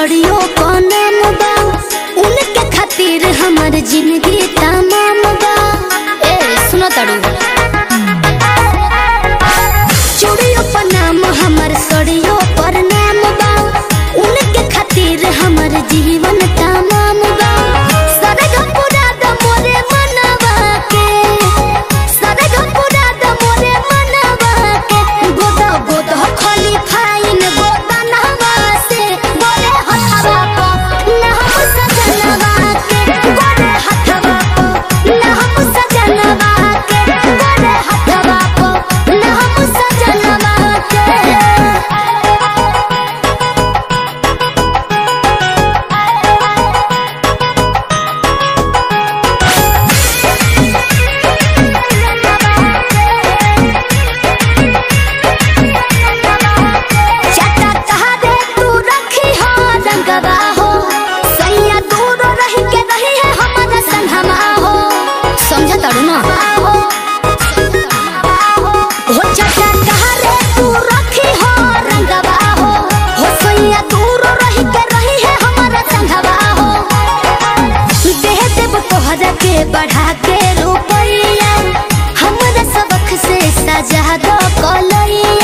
सड़ियो को नाम बा उनके खातिर हमर जिंदगी तमाम बा ए सुनो तड़ू चूड़ियों पर नाम हमर सड़ियों पर नाम बा उनके खातिर हमर जीवन तमाम बा सरग पूरा द मोरे मनवा के सरग पूरा द मोरे मनवा के गोद गोद खली फाइन गोदनवा से गोरे हथवा को ना हम सजनवा के गोरे हथवा को ना हम सजनवा के गोरे हथवा को ना हम सजनवा के चटा तहारे तू रखी हो रंगवा हो सैया दूर रही के रही है हमारा संगमा हो समझ तड़ू ना हो चटा तहारे तू रखी हो रंगवा हो हो सैया दूर रही के रही है हमारा संगवा हो देह देव तोहरा के बढ़ा के रुपैया हमरा सबक से सजा दो कलैया